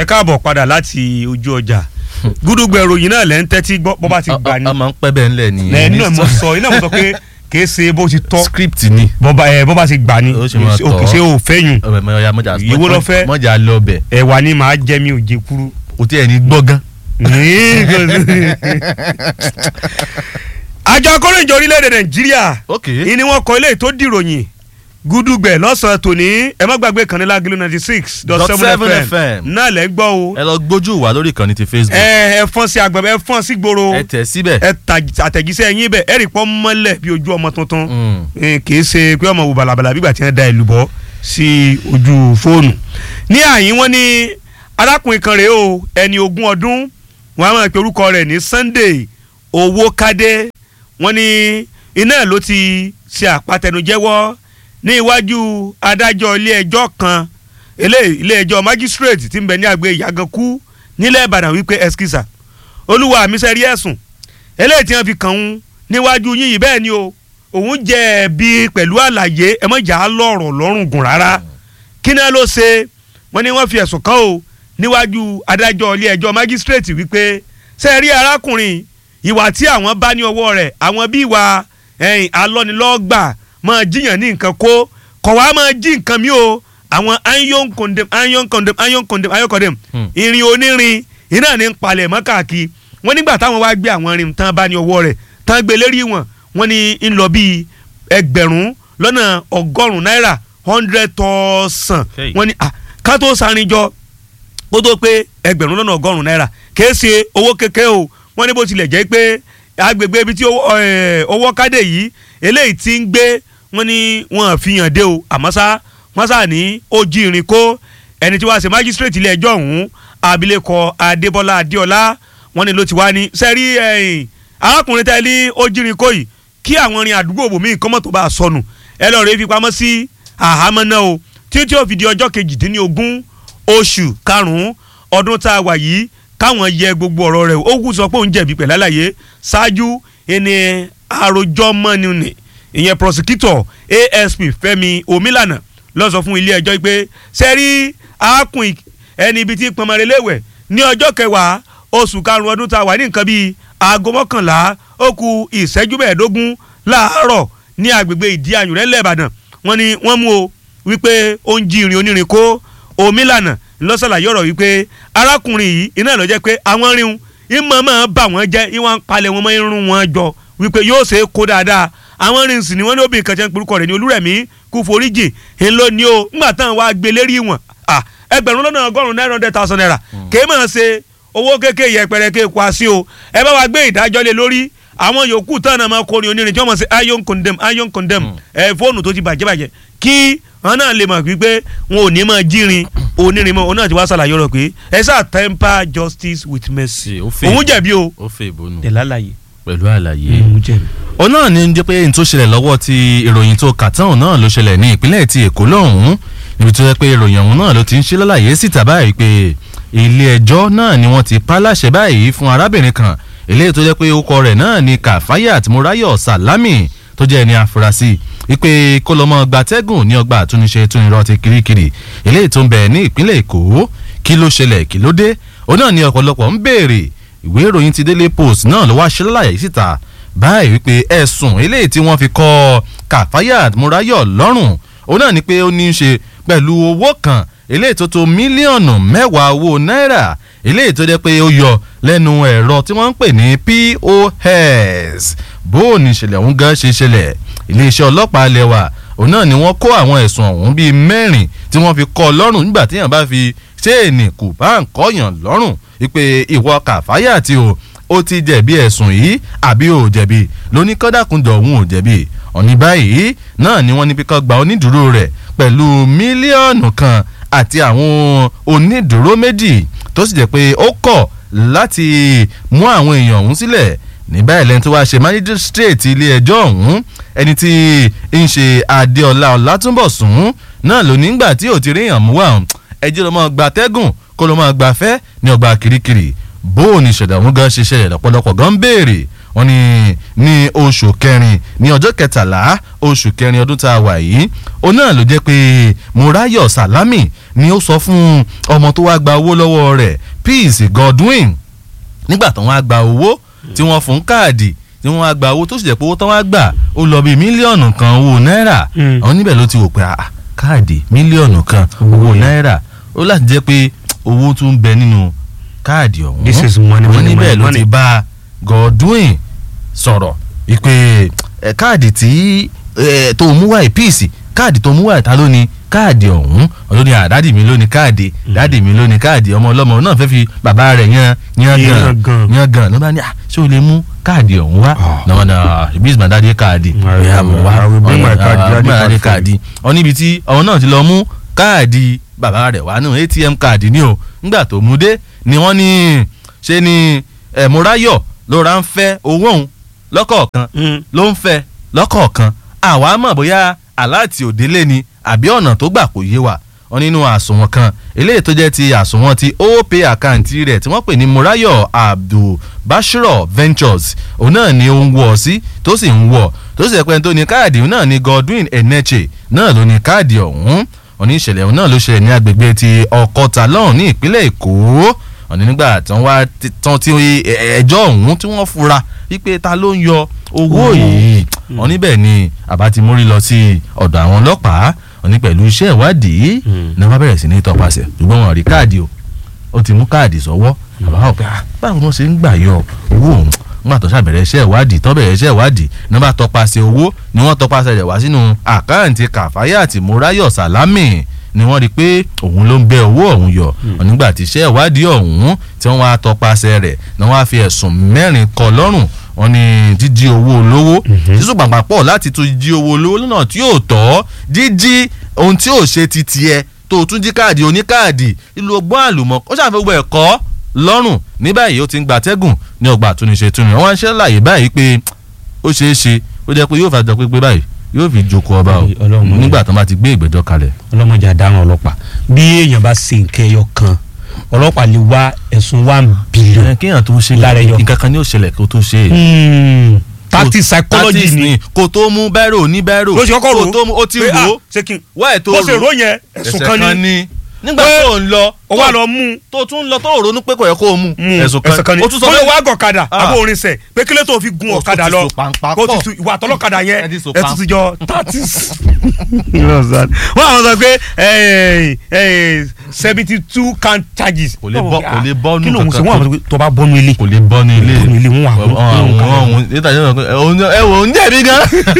ẹ káàbọ̀ padà láti ojú ọjà gúdúgbò ìròyìn náà lẹ́ ń tẹ́tí gbọ́ bọ́ bá ti gbà ní. a máa ń pẹ́ bẹ́ẹ̀ ńlẹ̀ ni. lẹ́yìn náà mo sọ iná mo sọ pé kìí ṣe bó ti tọ́ script ni. bọ́ba ẹ̀ bọ́ba ti gbà ní Ó ṣe máa tọ́. òkè ṣe ò fẹ́yùn ọ̀ya mọ̀jà Ìwọ ló fẹ́? mọ̀jà lọ bẹ̀ ẹ̀wà ni màá jẹ́ mi ò jẹ kúrú. kò tí ẹ̀ ní gbọ́gán. àjọ akọ́ròyìn orílẹ̀-èdè nàìjíríà ok ìní wọn kọ ilé tó dìròyìn gúdúgbẹ̀ lọ́sàn-án tòní ẹ má gbàgbé kan ní lágìlú ninety six dot Dot seven seven fm FM. náà lẹ́ gbọ́ o ẹ lọ gbójú wà lórí ìkànnì ti facebook ẹ ẹ fọ́n sí agbẹ̀bẹ̀ ẹ fọ́n sí gbòòrò ẹ tẹ̀ síbẹ̀. ẹ ta àtẹ̀jíṣẹ́ yín bẹ̀ ẹ rí pọ́ mọ́lẹ̀ bí ojú ọmọ tuntun Mm. Eh, kì í ṣe pé ọmọ wò bàlàbàlà bí ìgbà tí wọ́n da ìlú bọ́ sí ojú fóònù. ní àyín wọn ní arákùnrin kan rèé o ẹni ogún ọdún wọn á máa pe orúkọ rẹ̀ ní Sunday Owókádé wọn ní iná ló ti ṣe àpatẹnujẹ́wọ́ ní iwájú adájọ́ ilé ẹjọ́ kan ilé ilé ẹjọ́ magistrate tí ń bẹ ní àgbẹ̀ Ìyàgànkú nílẹ̀ Ìbàdàn wípé ẹskísà olúwa mi sẹ́rí ẹ̀sùn eléyìí tí wọ́n fi kàn ń níwájú yín yìí bẹ́ẹ̀ ni o òun jẹ̀bi pẹ̀lú àlàyé ẹ mọ̀ jà á lọ́rọ̀ lọ́rùn gùn rárá kí náà ló ṣe wọ́n ní wọ́n fi ẹ̀sùn kàn o níwájú adájọ́ ilé ẹjọ́ magistrate wípé ṣe rí arákùnrin ìwà tí àwọn bá ní ọwọ́ rẹ̀ àwọn bí ìwà ẹ̀yìn alọ́nilọ́gbà máa jíyàn ní nǹkan kó kọ̀ wá máa jí nǹkan mi o àwọn iron condemn iron condemn iron condemn iron condemn Hmm. irin onírin iná ní ń palẹ̀ mọ́ káàkiri wọ́n nígbà táwọn wá gbé àwọn irin tán bá ní ọwọ́ rẹ̀ tán gbé lérí wọn wọ́n ní ń lọ bíi ẹgbẹ̀rún lọ́nà ọgọ́rùn-ún náírà hundred thousand Hey. wọ́n ní ah, ká tó sarin jọ kó tó pé ẹgbẹ̀rún lọ́nà ọgọ́rùn-ún náírà kìí ṣe owó kékeré o wọ́n ní bó tilẹ̀ jẹ́ pé agbègbè ibi tí owó eh, owó kádé yìí eléyìí ti ń gbé wọ́n ní wọ́n fi hàn dé o àmọ́ sá wọ́n sá ní ó jí irin kó ẹni tí wàá ṣe májísírèètì ilé ẹjọ́ ọ̀hún abilékọ adébọ́lá adéọlá wọ́n ní ló ti wá ní sẹ́rí ẹ̀yìn arákùnrin tẹ́lẹ̀ ó jí irin kó yìí kí àwọn irin àdúgbò bòmíì kọ́mọ̀ tó bá a sọnù ẹ lọ́ọ́ rẹ̀ fi pamọ́ sí àhámọ́ náà o títí ó fi di ọjọ́ kejìdínlógún oṣù karùn-ún ọdún tá a wà yìí káwọn yẹ gbogbo ọ̀rọ̀ rẹ̀ ó kù sọ pé òun jẹ̀bi pẹ̀lú àlàyé ṣáájú ẹni àròjọ mọ́ni ni ìyẹn prosecutor asp fẹ́mi omilana ló sọ fún ilé ẹjọ́ pé sẹ́rí arákùnrin ẹni ibi tí pọnmọ́rẹ́ léwẹ̀ ní ọjọ́ kẹwàá oṣù karùn-ún ọdún tá a wà ní nǹkan bíi aago mọ́kànlá ó ku ìṣẹ́jú mẹ́ẹ̀ẹ́dógún láàárọ̀ ní agbègbè ìdí àyùnrẹ́ lẹ́ẹ̀bàdàn wọ́n ní wọ́n mú o wípé ó ń jí irin onírin kó omílànà lọ́sàlàyé ọ̀rọ̀ wípé arákùnrin yìí iná ló jẹ́ pé àwọn ríun ìmọ̀ máa bà wọ́n jẹ́ ìwọ̀n palẹ̀ wọn mọ́ irun wọn jọ wípé yóò ṣe é kó dáadáa àwọn ríun sì ni wọ́n ní obìnrin kan jẹ́ ń porúkọ rẹ̀ ní olúrẹ̀mí kú foríjì ńlọ ni o ńgbà táwọn wá gbé lérí wọn à ẹgbẹ̀rún lọ́nà ọgọ́rùn-ún nine hundred thousand naira kèé máa ṣe owó kéèké yẹpẹrẹ kéè kó a sí o ẹ bá wa gbé ìdájọ́ lé lórí àwọn yòókù tán náà máa kọrin onírin tí wọ́n mọ̀ sí iron condemn iron condemn ẹ fóònù tó ti bàjẹ́ bàjẹ́ kí wọn náà lè mọ̀ wípé wọn ò ní máa jírin onírin mọ́ òun náà ti wá ṣàlàyé ọ̀rọ̀ pé ẹ sáà temper justice with mercy Ṣe, ó fẹ́ òun jẹ̀bi o ó fẹ́ ìbónú ẹ̀ lálàyé pẹ̀lú àlàyé. òun jẹ̀bi. òun náà ní jẹ́ pé n tó ṣẹlẹ̀ lọ́wọ́ ti ìròyìn tó kà tán òun náà ló ṣẹlẹ̀ ní ìpínlẹ̀ ti èkó lọ́hùn-ún níbi tó yẹ pé ìròyìn ọ̀hún náà ló ti ń ṣe lálàyé síta báyìí pé ilé ẹjọ́ náà ni wọ́n ti pa láṣẹ báyìí fún arábìnrin kan eléyìí tó jẹ́ pé orúkọ rẹ̀ náà ni kàfáyàt múráyọ̀ sàlámì tó jẹ́ ẹni àfúrásì wípé kó lọ́ mọ́ gbatẹ́gùn ní ọgbà àtúnṣe túnirọ́ ti kirikiri eléyìí tó ń bẹ ní ìpínlẹ̀ èkó kí ló ṣẹlẹ̀ kí ló dé òun náà ni ọ̀pọ̀lọpọ̀ ń béèrè ìwé ìròyìn ti daily post náà ló wá ṣe lálàyé síta báyìí wípé ẹ̀sùn eléyìí tí wọ́n fi kọ́ kàfáyàt múráyọ̀ lọ́rùn òun náà ni pé ó ní í ṣe pẹ̀lú owó kan eléyìí tó tó mílíọ̀nù mẹ́wàá owó náírà eléyìí tó jẹ́ pé ó yọ lẹ́nu ẹ̀rọ tí wọ́n ń pè ní POS bó o ní ìṣẹ̀lẹ̀ ọ̀hún gan ṣe ṣẹlẹ̀ iléeṣẹ́ ọlọ́pàá ilẹ̀ wa òun náà ni wọ́n kó àwọn ẹ̀sùn ọ̀hún bíi mẹ́rin tí wọ́n fi kọ́ ọ lọ́rùn nígbà téèyàn bá fi ṣéènì kù bá ń kọ́yàn lọ́rùn wípé ìwọ kàfáyà tí o ó ti jẹ̀bi ẹ̀sùn yìí àbí ò jẹ̀bi lóní kọ́dàkùndọ̀ òun ò jẹ̀bi ọ̀ní báyìí náà ni wọ́n ní pé kó gba onídùúró rẹ̀ pẹ̀lú mílíọ̀nù kan àti àwọn onídùúró méjì tó sì jẹ́ pé ó kọ̀ láti mú àwọn èèyàn ọ̀hún sílẹ̀ ní báyìí lẹ́ni tó wáá ṣe májísírèètì ilé ẹjọ́ ọ̀hún ẹni tí ń ṣe adéọlá ọlátúnbọ̀sún náà ló nígbà tí ò ti ríyàn mú wà ẹjọ́ ló máa gba tẹ́gùn kó ló máa gbafẹ́ ní ọgbà kirikiri bó o ní ìṣẹ̀dá ọ̀hún gan ṣe ṣẹlẹ̀ lọ́pọ̀lọpọ̀ gan ń béèrè wọ́n ní ní oṣù kẹrin ní ọjọ́ kẹtàlá oṣù kẹrin ọdún tá a wà yìí òun náà ló jẹ́ pé Murayo Salami ni ó sọ fún ọmọ tó wá gba owó lọ́wọ́ rẹ̀ Peace Godwin nígbà tó wọ́n á gba owó tí wọ́n fún káàdì tí wọ́n á gba owó tó sì jẹ́ pé owó tó wọ́n á gbà ó lọ bíi mílíọ̀nù kan owó náírà Mm. àwọn níbẹ̀ ló ti wò pé ah, káàdì mílíọ̀nù kan owó náírà ó láti jẹ́ pé owó tún ń bẹ nínú káàdì ọ̀hún This is money, wọ́n money, níbẹ̀ money, ló money. ti bá Godwin sọ̀rọ̀ wípé ẹ, káàdì tí ẹ, tó mú wáyé píìsì káàdì tó mú wáyé ta ló ní káàdì ọ̀hún ọ̀dọ́ ni àdádì mi ló ní káàdì dádì mi ló ní káàdì ọmọ ọlọ́mọ náà fẹ́ fi bàbá rẹ̀ yan yan gan Yan gan. yan gan ló bá ní ah ṣé o lè mú káàdì ọ̀hún wá Ah. náà náà ibi ìsìnkú àdáde káàdì I will- ìyá mọ̀ wá I will bring my card, Ah, daddy bring my card daddy for you. káàdì ọ níbi tí ọ̀hún náà ti lọ mú káàdì bàbá rẹ̀ wá nù atm káàdì ni o nígbà tó mú dé ni wọ́n ní ṣe ni ẹ̀ Murayo ló ra ń fẹ́ owó òun lọ́kọ̀ọ̀kan Mm. ló ń fẹ́ lọ́kọ̀ọ̀kan àwa mọ̀ bóyá aláàtì òdélé ni àbí ọ̀nà tó gbà kò yé wa wọn nínú àsùnwọ̀n kan eléyìí tó jẹ́ ti àsùnwọ̀n ti opay àkáǹtì rẹ̀ tí wọ́n pè ní Murayo Abdul Bashiro Ventures òun náà ni ó ń wọ̀ sí tó sì ń wọ̀ tó sì ẹ̀pẹ́ tó ní káàdì òun náà ni Godwin Eneche náà ló ní káàdì ọ̀hún wọn ní ìṣẹ̀lẹ̀ òun náà ló ṣẹlẹ̀ ní agbègbè ti Ọ̀kọ̀tà lọ́hùn ní ìpínlẹ̀ Èkó wọn ní nígbà tí wọ́n wá ti- tán tí ẹ- ẹjọ́ ọ̀hún tí wọ́n fura wípé ta ló ń yọ owó yìí wọn níbẹ̀ ni àbá ti mórí lọ sí ọ̀dọ̀ àwọn ọlọ́pàá wọn ní pẹ̀lú iṣẹ́ ìwádìí Mm. ni wọ́n bẹ̀rẹ̀ sí ní tọpasẹ̀ ṣùgbọ́n wọn ò rí káàdì o ó ti mú káàdì sọ́wọ́ àbá wọn pé "Ah, báwo ni wọ́n ṣe ń gbà yọ owó òun nígbà tó ṣàbẹ̀rẹ̀ iṣẹ́ ìwádìí tó bẹ̀rẹ̀ iṣẹ́ ìwádìí ní wọ́n bá tọpasẹ̀ owó ni wọ́n tọpasẹ̀ rẹ̀ wá sínú àkáǹtì Kàfáyàtì Murayo Salami ni wọ́n rí i pé òun ló ń bẹ owó ọ̀hún yọ nígbà tí iṣẹ́ ìwádìí ọ̀hún tí wọ́n wá tọpasẹ̀ rẹ̀ ni wọ́n á fi ẹ̀sùn mẹ́rin kọ lọ́rùn wọ́n ní jíjí owó olówó sísùn pàpà pọ̀ láti tún jí owó olówó lọ́nà tí yóò tọ́ jíjí ohun tí yóò ṣe ti tiẹ̀ tó o tún jí káàdì oníkáàdì ìlú ọgbọ́n àlùmọ́ ó ṣàfihàn gbogbo ẹ̀kọ́ lọ́rùn ní báyìí ó ti ń gbatẹ́gùn ní ọgbà àtúnṣe túnú wọ́n ń ṣe láàyè báyìí pé ó ṣeé ṣe ó jẹ́ pé yóò fà jọ pé báyìí yóò fi jókòó ọba o Ọlọ́run mọ̀. nígbà tó bá ti gbé ìgbẹ́jọ́ kalẹ̀. ọlọ́mọdé àdáhùn ọlọ́pàá bí èèyàn bá ṣe nǹkan ẹyọ kan ọlọ́pàá lè wá ẹ̀sùn one billion. ẹ kéèyàn tó ṣe Lára ẹyọ. nǹkan kan ní òṣèlẹ̀ kó tó ṣe é. Hmm, tactic Kò- psychology tactics ni kò tó mú bẹ́rò ní bẹ́rò ló ṣe kọ́kọ́ rò kò tó mú ó ti pé, rò ó ah, ṣé kí n wá ẹ̀ tó bó ṣe rò rò yẹn ẹ̀sùn kan ni nígbà Pé tó ń lọ ó wà lọ mú tó tún ń lọ tó ronú pé kò yẹ kó o mú mú ẹ̀sùn kan ni ó tún sọ ó lè pé wá gọ̀kadà Ah. àbó orin sẹ̀ pé kílẹ̀ tó fi gun Ó ọ̀kadà ti lọ so pàǹpà kó pọ̀. ti tu ìwà àtọlọ́kadà Ẹ yẹn ti so ẹ tún pàm- ti jọ tatis. wọ́n àwọn sọ pé seventy two count charges. Kò lè bọ́- kò lè bọ́nú kí ló ń sọ kankan. wọ́n àwọn sọ pé tó bá bọ́nú ilé kò lè bọ́ ní ilé Bọ́nú ilé, wọ́n wà mú- àwọn wọ́n kà ọ̀hún níta yóò sọ pé ẹ wò ń jẹ̀bi gan.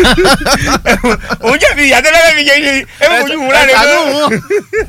òun jẹ̀bi ìyàtọ̀ lẹ́fẹ̀ẹ́ fi jẹ́ ṣe ẹ bẹ fojú wù láre ẹ ṣàánú gan. wọn.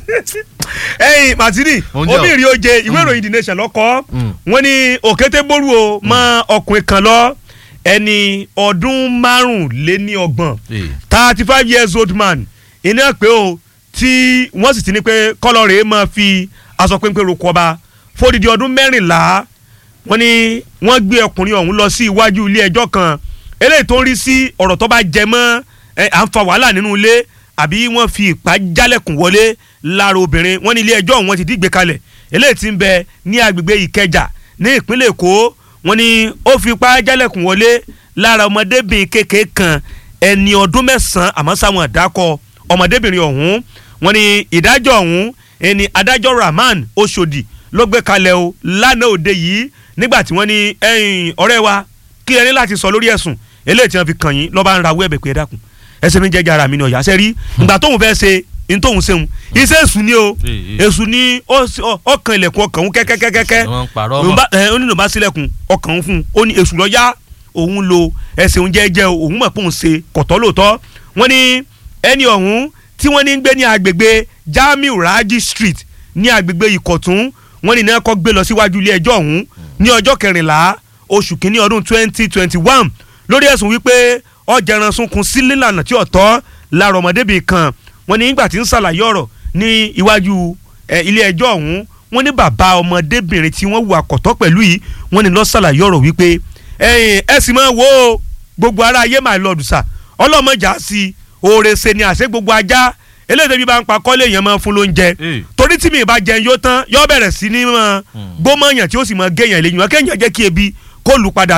ẹyin Martini Oúnjẹ o. obìnrin oje ìwé ìròyìn The Nation lọ́kọ́ Mm. wọ́n ní òkété bóru o mọ ọkùnrin kan lọ ẹni ọdún márùnléníọgbọ̀n Eh. thirty five years old man iná pé o tí wọ́n sì ti ní pé kọ́lọ́ rèé máa fi aṣọ péńpé roko ọba fódìdí ọdún mẹ́rìnlá wọ́n ní wọ́n gbé ọkùnrin ọ̀hún lọ sí iwájú ilé ẹjọ́ kan eléyìí tó ń rí sí ọ̀rọ̀ tó bá jẹ mọ́ ẹ, à ń fa wàhálà nínú ilé àbí wọ́n fi ìpá jálẹ̀kùn wọlé lára obìnrin wọ́n ní ilé ẹjọ́ ọ̀hún wọ́n ti dìgbé kalẹ̀ eléyìí ti ń bẹ ní agbègbè Ìkẹjà ní ìpínlẹ̀ Èkó wọ́n ní ó fi ìpá jálẹ̀kùn wọlé lára ọmọdébìnrin kékeré kan ẹni ọdún mẹ́sàn-án àmọ́ sáwọn àdákọ ọmọdébìnrin ọ̀hún wọ́n ní ìdájọ́ ọ̀hún ẹni adájọ́ Rahman Oṣòdì ló gbé kalẹ̀ o lánàá òde yìí nígbà tí wọ́n ní ẹ̀yin ọ̀rẹ́ wa kí ẹni láti sọ lórí ẹ̀sùn eléyìí tí wọ́n fi kàn yín lọ́ba ń rawọ́ ẹ̀bẹ̀ pé ẹ dákun ẹsẹ̀ mi jẹ́jẹ́ ara mi ní ọ̀yà ṣe rí ìgbà tóun fẹ́ ṣe ní tóun ṣeun iṣẹ́ èṣù ni o Eh, eh. èṣù ni ó sì- ó- ọkàn ilẹ̀kùn ọkàn òun kẹ́kẹ́kẹ́kẹ́ Wọ́n ń parọ́ òun mọ́. bá ẹ ó nínú bá sílẹ̀kùn ọkàn òun fún un ó ní èṣù lọ́yà òun lo ẹsẹ̀ òun jẹ́jẹ́ o òun mọ̀ pé òun ṣe kọ̀tọ́ lóòótọ́ wọ́n ní ẹni ọ̀hún tí wọ́n ní ń gbé ní agbègbè Jamiu Raji Street ní agbègbè Ìkọ̀tún wọ́n ní náà kọ́ gbé lọ síwájú ilé ẹjọ́ ọ̀hún ní ọjọ́ kẹrìnlá oṣù kínní ọdún twenty twenty one lórí ẹ̀sùn wípé ọjàrán sunkún sí lílànà tí ọ̀tọ́ lára ọmọdébìnrin kan wọ́n ní nígbà tí ń ṣàlàyé ọ̀rọ̀ ní iwájú ẹ, ilé ẹjọ́ ọ̀hún wọ́n ní bàbá ọmọdébìnrin tí wọ́n wà kọ̀tọ́ pẹ̀lú yìí wọ́n ní ló ṣàlàyé ọ̀rọ̀ wípé ẹ̀yin ẹ sì máa wo o, gbogbo ara ayé máa lọ dùsà ọlọ́mọjà sí i oore ṣe ni àṣẹ gbogbo ajá eléyìí tẹ́bí bá ń pa kọ́lé èèyàn máa fún lóúnjẹ Eh. torí tí mi bá jẹun yóò tán yóò bẹ̀rẹ̀ sí ní mọ́ gbómọ̀yàn tí ó sì mọ́ géèyàn lẹ́yìn wọn kéèyàn jẹ́ kí ebi kó lù padà nù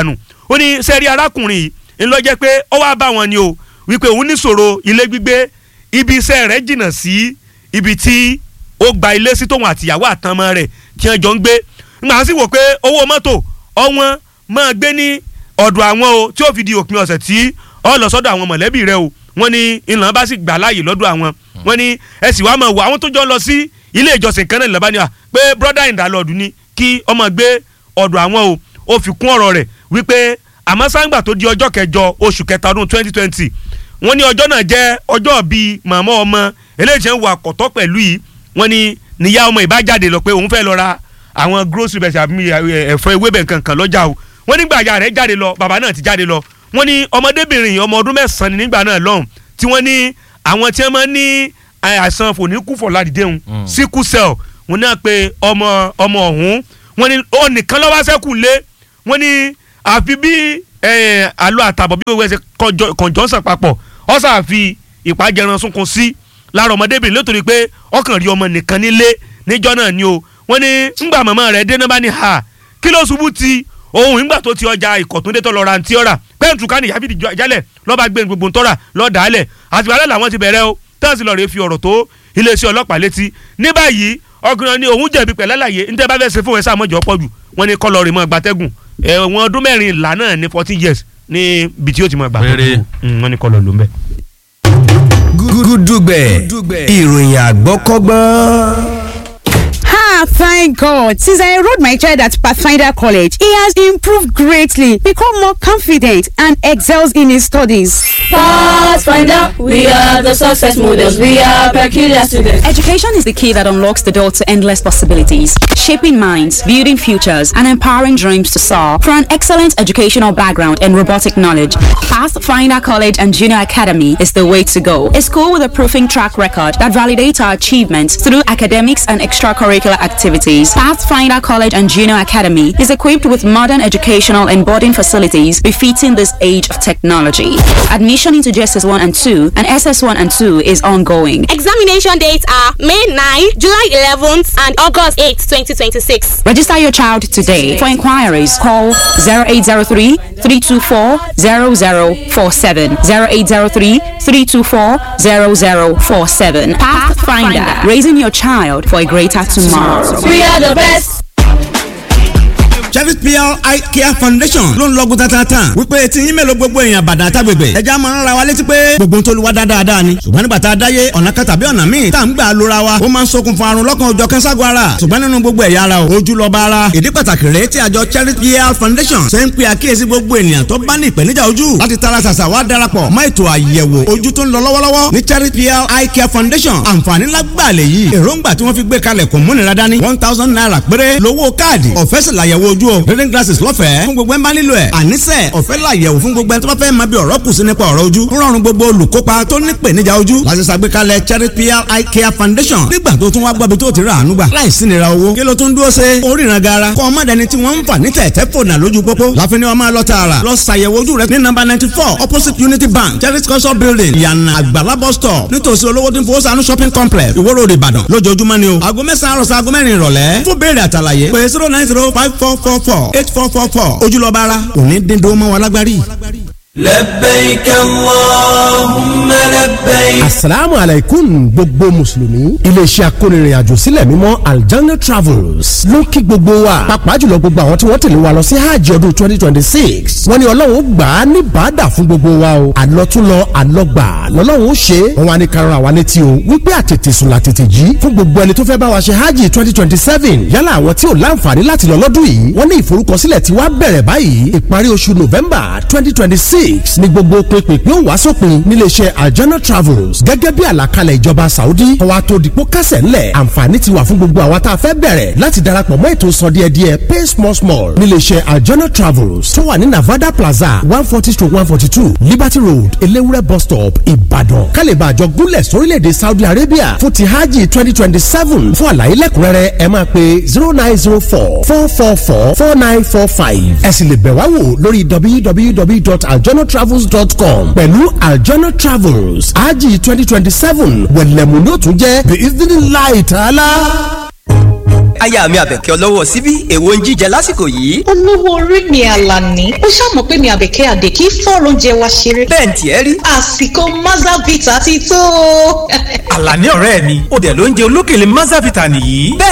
ó ní sẹ́rí arákùnrin yìí ńlọ jẹ́ pé ó wá bá wọn ni o wípé òun níṣòro ilé gbígbé ibi iṣẹ́ rẹ̀ jìnnà sí ibi tí ó gba ilé sí tóun àtìyàwó àtọmọ rẹ̀ tí wọ́n jọ ń gbé ńgbà sí wò pé owó mọ́tò ọ̀wọ́n máa gbé ní ọ̀dọ̀ àwọn o tí ó fi di òpin ọ̀sẹ̀ tí ó lọ sọ́dọ̀ àwọn mọ̀lẹ́bí rẹ̀ o wọ́n ní ìlànà bá sì gbà láàyè lọ́dọ̀ àwọn wọ́n ní ẹ sì wá máa wò àwọn tó jọ lọ sí ilé ìjọsìn kan náà lọ́ba ni wa pé brother in the Lord ni kí ọmọ gbé ọ̀dọ̀ àwọn o ó fi kún ọ̀rọ̀ rẹ̀ wípé àmọ́ sáńgbà tó di ọjọ́ kẹjọ oṣù kẹta ọdún twenty twenty wọ́n ní ọjọ́ náà jẹ́ ọjọ́ bíi màmá ọmọ eléyìí tí ń wà kọ̀tọ́ pẹ̀lú yìí wọ́n ní níyà ọmọ ìbájáde lọ pé òun fẹ́ lọ ra àwọn grocery bẹ̀sẹ̀ àbí ẹ̀fọ́ ewébẹ̀ nǹkan lọ́jà o wọ́n nígbà ìyá rẹ̀ jáde lọ bàbá náà ti jáde lọ wọ́n ní ọmọdébìnrin ọmọ ọdún mẹ́sàn-án ní nígbà náà lọ́hùn tí wọ́n ní àwọn tí wọ́n máa ń ní àìsàn fòníkúfọ̀ ládìdéhùn sickle cell wọ́n náà pé ọmọ ọmọ ọ̀hún wọ́n ní ó nìkan lọ́wọ́ sẹ́kù lé wọ́n ní àfi bí àlọ́ àtàbọ̀ bí wọ́n ṣe kọ̀ǹjọ́sàn papọ̀ ọ̀sà àfi ìpàjẹran sunkún sí lára ọmọdébìnrin nítorí pé ọkàn rí ọmọ nìkan nílé níjọ́ náà ni o wọ́n ní ńgbà màmá rẹ̀ dé náà bá ní ha kí ló ṣubú ti ohun ìgbà tó ti ọjà ìkọ̀túndé tó lọ ra ntí ọ̀rà pẹ́ǹtù ká ní ìyáfíìdì jálẹ̀ lọ́ba gbé gbogbo ntọ́ra lọ́ọ̀dà alẹ̀ àti wàhálà làwọn ti bẹ̀rẹ̀ o tẹ́sí lọ́ọ́ rẹ̀ fi ọ̀rọ̀ tó iléeṣẹ́ ọlọ́pàá létí ní báyìí ọkùnrin ni òun jẹ̀bi pẹ̀lẹ́ láàyè ní tẹ́ bá fẹ́ ṣe fún ẹ sáà mọ́jọ́ pọ̀ jù wọ́n ní kọ́ lọ́ọ́ rẹ̀ mọ́ gbatẹ́gùn ẹ̀wọ̀n ọdún mẹ́rin ìlà náà ní fourteen years ní ibi tí ó ti mọ̀ gbà wọ́n ní kọ́ lọ́ọ́ ló ń bẹ̀. gúdúgbẹ̀ ìròyìn àgbọ́kọ́gbọ́n. Ah, thank God. Since I enrolled my child at Pathfinder College, he has improved greatly, become more confident, and excels in his studies. Pathfinder, we are the success models. We are peculiar students. Education is the key that unlocks the door to endless possibilities, shaping minds, building futures, and empowering dreams to soar. For an excellent educational background and robotic knowledge, Pathfinder College and Junior Academy is the way to go. A school with a proving track record that validates our achievements through academics and extracurricular activities. Pathfinder College and Junior Academy is equipped with modern educational and boarding facilities befitting this age of technology. Admission into JSS 1 and 2 and SS 1 and 2 is ongoing. Examination dates are May 9, July 11th, and August 8, 2026. Register your child today. For inquiries, call 0803 324 0047. 0803 324 0047. Pathfinder, raising your child for a greater tomorrow. We are the best. Chevy PR Eye Care Foundation ló ń lọ́gùn tatata wípé tí yín mélòó gbogbo èèyàn bàdà àtàgbègbè ẹja máa ń ra wa létí pé gbogbo ń tolúwa dáadáa ni ṣùgbọ́n nígbà tá a dáyé ọ̀nà kan tàbí ọ̀nà míì tá à ń gbà lóra wa ó máa ń ṣokùnfà àrùn lọ́kàn òjọ̀ kẹ́ńságun ara ṣùgbọ́n nínú gbogbo ẹ̀yà ara ojú lọ́ba ara ìdí pàtàkì rèé tí àjọ Chevy PR Foundation ṣe ń pe àkíyèsí gbogbo ènìyàn tó bá ní ìpèníjà ojú láti tara ṣàṣà wá darapọ̀ mọ́ ètò àyẹ̀wò ojú tó ń lọ lọ́wọ́lọ́wọ́ ní Chevy PR Eye Care Foundation àǹfààní lágbàlẹ̀ yìí èròǹgbà tí wọ́n fi gbé kalẹ̀ kò múnira dání one thousand naira péré lówó káàdì ọ̀fẹ́ sì làyẹ̀wò ojú o reading glasses lọ́fẹ̀ẹ́ fún gbogbo ẹ̀ ń bá nílò ẹ̀ àníṣe ọ̀fẹ́ làyẹ̀wò fún gbogbo ẹ̀ tó bá fẹ́ máa bí ọ̀rọ̀ kù sí nípa ọ̀rọ̀ ojú ń rọrùn gbogbo olùkópa tó ní ìpèníjà ojú láti ṣàgbékalẹ̀ Cherry PR Eye Care Foundation nígbà tó tún wá gbọ́bi tó ti rà àánú gbà láìsí nira owó kí ló tún dúró ṣe oríran gara kọ́ ọmọ dẹni tí wọ́n ń fà ní tẹ̀tẹ̀ fònà lójú pópó láfin ni wọ́n máa lọ tààrà lọ ṣàyẹ̀wò ojú rẹ ní nọ́mbà ninety four opposite Unity Bank Cherry culture building ìyànà àgbàlá bus stop nítòsí olówó tí ń fowó sànú shopping complex Ìwó Road Ìbàdàn lójoojúmọ́ ni o aago mẹ́sàn-án àròsọ aago mẹ́rin ìrọ̀lẹ́ fún béèrè àtàlàyé pé zero nine zero five four four four eight four four four ojúlọ́ba ara òní dídó mọ́ wa lágbárí. لبيك اللهم لبيك asalaamu alaikum gbogbo mùsùlùmí iléeṣẹ́ akónirìnàjò sílẹ̀ mímọ́ aljanna travels ló kí gbogbo wa pàápàá jùlọ gbogbo àwọn tí wọ́n tẹ̀lé wa lọ sí hajj ọdún twenty twenty six wọ́n ní ọlọ́run ó gbà á ní bàdà fún gbogbo wa o àlọ́túnlọ àlọ́gbà lọ́lọ́run ó ṣe é wọ́n wá ní karùn àwa létí o wípé àtètè sùn làtètè jí fún gbogbo ẹni tó fẹ́ bá wa ṣe hajj twenty twenty seven yálà àwọn tí ò láǹfààní láti lọ lọ́dún yìí wọ́n ní ìforúkọsílẹ̀ tí wàá bẹ̀rẹ̀ báyìí ìparí oṣù november twenty twenty six ní gbogbo pínpín ó wá sópin níléeṣẹ́ aljana travels gẹ́gẹ́ bí àlàkalẹ̀ ìjọba saudi ọwọ́ tó dìpọ́ kásẹ̀ ńlẹ̀ àǹfààní ti wà fún gbogbo àwa tá a fẹ́ bẹ̀rẹ̀ láti darapọ̀ mọ́ ètò sọ díẹ̀ díẹ̀ pay small small níléeṣẹ́ aljana travels tó wà ní navada plaza one forty to one forty two liberty road elewure bus stop ìbàdàn kálíbà àjọ gúnlẹ̀ sórílẹ̀‐èdè saudi arabia fún ti hajj twenty twenty seven fún àlàyé lẹ́kùnrẹ́rẹ́ ẹ máa pe zero nine zero four four four four four nine four five ẹ sì lè bẹ̀ wá wò lórí www.aljanatravels.com pẹ̀lú aljana travels hajj twenty twenty seven wẹ̀lẹ̀mú ló tún jẹ́ bí ìdílé láì tààlà aya mi àbẹ̀kẹ́ ọlọ́wọ́ síbí èwo ń jíjẹ lásìkò yìí. olówó orí mi àlàní ó ṣàmọ̀ pé mi àbẹ̀kẹ́ àdè kí fọ́ọ̀rọ̀ oúnjẹ wa ṣeré. bẹ́ẹ̀ ni tiẹ̀ rí. àsìkò mazavita ti tó. àlàní ọ̀rẹ́ mi ó dẹ̀ ló ń jẹ olókèlè mazavita nìyí. bẹ́ẹ̀